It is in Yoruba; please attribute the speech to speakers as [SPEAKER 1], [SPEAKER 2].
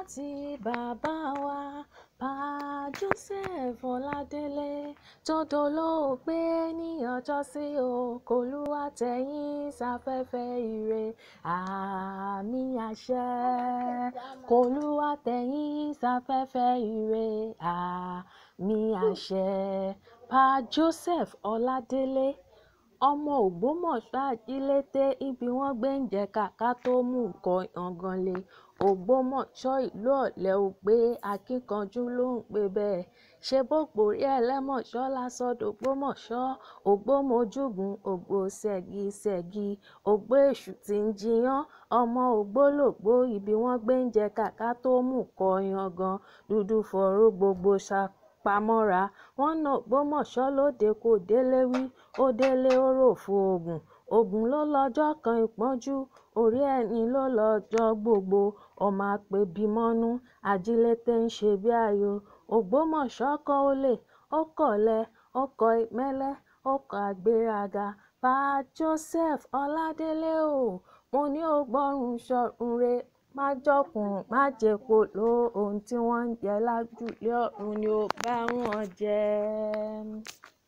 [SPEAKER 1] rántí bàbá wa pa Joseph Ọládélé tó dolóògbé ní ọjọ́sí o k'Olúwa tẹ́yìn sáfẹ́fẹ́ ire àmì àṣẹ k'Olúwa tẹ́yìn sáfẹ́fẹ́ ire àmì àṣẹ pa Joseph Ọládélé ọmọ ògbómọ̀ṣọ́ ajílété ibi wọ́n gbé ń jẹ kàkà tó mú nǹkan yangan le ògbómọ̀ṣọ́ ìlú ọ̀lẹ́ ò gbé akínkanjú ló ń pè bẹ́ẹ̀ ṣe bógbórí ẹlẹ́mọ̀ṣọ́ lásọdògbómọ̀ṣọ́ ògbómojúgun ògbó ṣẹ̀gìṣẹ̀gì ògbó èṣù tí ń jiyàn ọmọ ògbólógbòó ibi wọ́n gbé ń jẹ kàkà tó mú nǹkan yangan dúdú fọ̀rọ̀ gbogbo ṣá pamọ́ra wọn ná ògbómọ̀ṣọ́ lóde kò délé wí ó délé ó rò fún ogun ogun ló lọ́jọ́ kan ìpọ́njú orí ẹni ló lọ́jọ́ gbogbo ọmọ àpèbímọ́nú ajílété ń ṣe bí ààyò ògbómọ̀ṣọ́ kọ̀ olè ó kọ̀lẹ ó kọ ìmẹ́lẹ́ ó kọ àgbéraga pa Joseph Ọládélé o mo ní ó gbọ́rùn sọ̀rùn re má jọkùn má jẹ̀pọ̀ ló ohun tí wọ́n ń jẹ lájúlé ọ̀run ni ó bá wọn jẹ